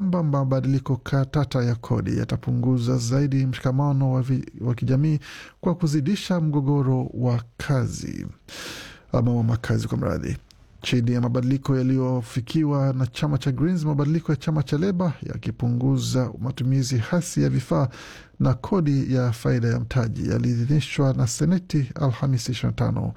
kwamba mabadiliko katata ya kodi yatapunguza zaidi mshikamano wa, vi, wa kijamii kwa kuzidisha mgogoro wa kazi ama wa makazi kwa mradhi chini ya mabadiliko yaliyofikiwa na chama cha Greens, mabadiliko ya chama cha Leba yakipunguza matumizi hasi ya vifaa na kodi ya faida ya mtaji yaliidhinishwa na Seneti Alhamisi 25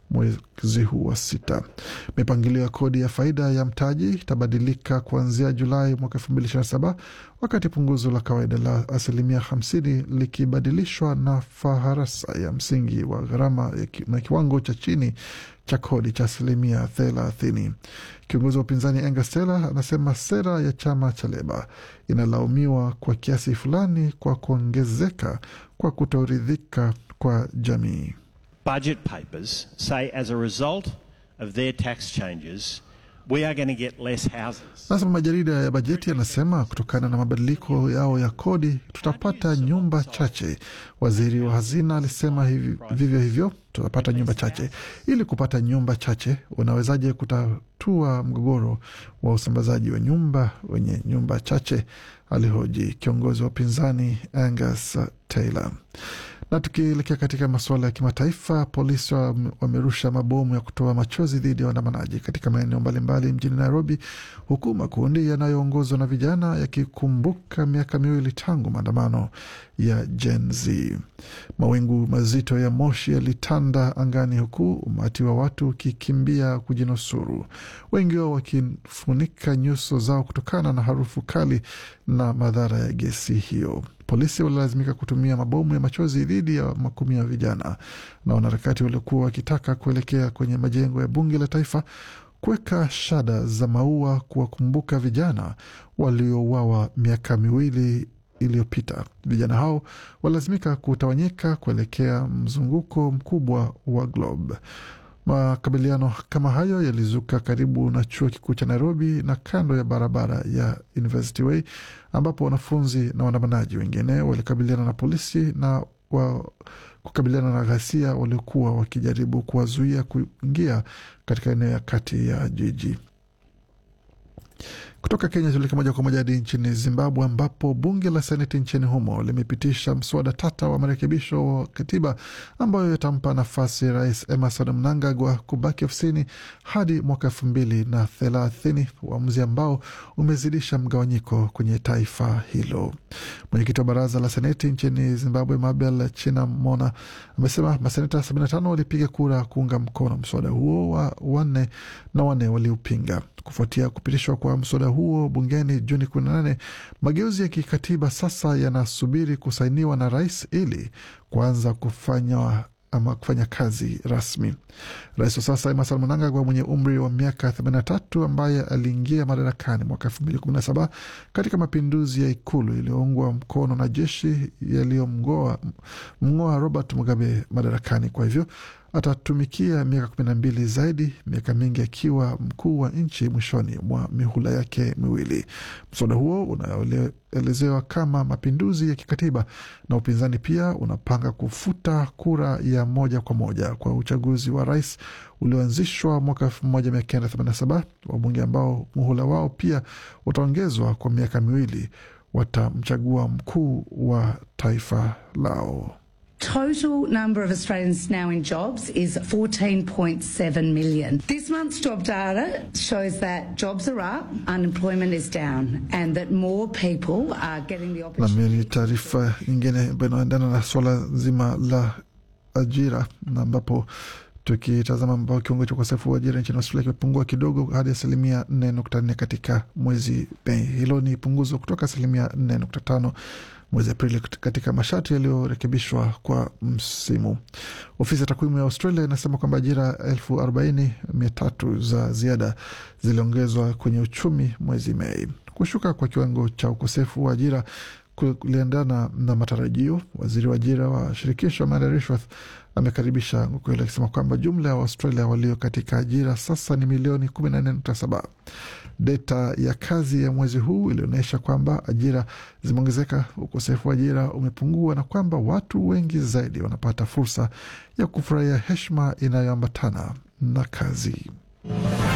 mwezi huu wa sita. Mipangilio ya kodi ya faida ya mtaji itabadilika kuanzia Julai mwaka elfu mbili ishirini na saba wakati punguzo la kawaida la asilimia hamsini likibadilishwa na faharasa ya msingi wa gharama na kiwango cha chini cha kodi cha asilimia thelathini. Kiongozi wa upinzani Angus Taylor anasema sera ya chama cha Leba inalaumiwa kwa kiasi fulani kwa kuongezeka kwa kutoridhika kwa jamii. Budget papers say as a result of their tax changes we are going to get less houses. Nasema majarida ya bajeti yanasema kutokana na mabadiliko yao ya kodi tutapata nyumba chache. Waziri wa hazina alisema hivi, vivyo hivyo tutapata nyumba chache. Ili kupata nyumba chache, unawezaje kutatua mgogoro wa usambazaji wa nyumba wenye nyumba chache? Alihoji kiongozi wa upinzani Angus Taylor. Na tukielekea katika masuala ya kimataifa, polisi wamerusha mabomu ya kutoa machozi dhidi ya waandamanaji katika maeneo mbalimbali mjini Nairobi, huku makundi yanayoongozwa na vijana yakikumbuka miaka miwili tangu maandamano ya Gen Z. Mawingu mazito ya moshi yalitanda angani, huku umati wa watu ukikimbia kujinusuru, wengi wao wakifunika nyuso zao kutokana na harufu kali na madhara ya gesi hiyo. Polisi walilazimika kutumia mabomu ya machozi dhidi ya makumi ya vijana na wanaharakati waliokuwa wakitaka kuelekea kwenye majengo ya bunge la taifa kuweka shada za maua kuwakumbuka vijana waliouawa miaka miwili iliyopita. Vijana hao walilazimika kutawanyika kuelekea mzunguko mkubwa wa Globe. Makabiliano kama hayo yalizuka karibu na chuo kikuu cha Nairobi na kando ya barabara ya University Way, ambapo wanafunzi na waandamanaji wengine walikabiliana na polisi na wa kukabiliana na ghasia waliokuwa wakijaribu kuwazuia kuingia katika eneo ya kati ya jiji. Kutoka Kenya tuleke moja kwa moja hadi nchini Zimbabwe, ambapo bunge la seneti nchini humo limepitisha mswada tata wa marekebisho wa katiba ambayo yatampa nafasi Rais Emerson Mnangagwa kubaki ofisini hadi mwaka elfu mbili na thelathini, uamuzi ambao umezidisha mgawanyiko kwenye taifa hilo. Mwenyekiti wa baraza la seneti nchini Zimbabwe, Mabel Chinamona, amesema maseneta 75 walipiga kura kuunga mkono mswada huo wa wanne na wanne waliupinga. Kufuatia kupitishwa kwa mswada huo bungeni Juni 18, mageuzi ya kikatiba sasa yanasubiri kusainiwa na rais ili kuanza kufanya ama kufanya kazi rasmi. Rais wa sasa Emmerson Mnangagwa mwenye umri wa miaka 83 ambaye aliingia madarakani mwaka 2017 katika mapinduzi ya ikulu iliyoungwa mkono na jeshi yaliyomng'oa Robert Mugabe madarakani. Kwa hivyo atatumikia miaka kumi na mbili zaidi, miaka mingi akiwa mkuu wa nchi mwishoni mwa mihula yake miwili. Mswada huo unaelezewa kama mapinduzi ya kikatiba, na upinzani pia unapanga kufuta kura ya moja kwa moja kwa uchaguzi wa rais ulioanzishwa mwaka 1987. Wabunge ambao muhula wao pia utaongezwa kwa miaka miwili watamchagua mkuu wa taifa lao. Total number of Australians now in jobs is 14.7 million. This month's job data shows that jobs are up, unemployment is down, and that more people are getting the opportunity. Na taarifa nyingine ambayo inaendana na swala nzima la ajira na ambapo tukitazama ambao kiwango cha ukosefu wa ajira nchini Australia kimepungua kidogo hadi asilimia 4.4 katika mwezi Mei. Hilo ni punguzo kutoka asilimia 4.5 mwezi Aprili katika masharti yaliyorekebishwa kwa msimu. Ofisi ya takwimu ya Australia inasema kwamba ajira elfu arobaini mia tatu za ziada ziliongezwa kwenye uchumi mwezi Mei. Kushuka kwa kiwango cha ukosefu wa ajira kuliendana na matarajio. Waziri wa ajira wa shirikisho Amanda Rishworth amekaribisha kweli akisema kwamba jumla ya Waustralia walio katika ajira sasa ni milioni 14.7. Data ya kazi ya mwezi huu ilionyesha kwamba ajira zimeongezeka, ukosefu wa ajira umepungua, na kwamba watu wengi zaidi wanapata fursa ya kufurahia heshima inayoambatana na kazi.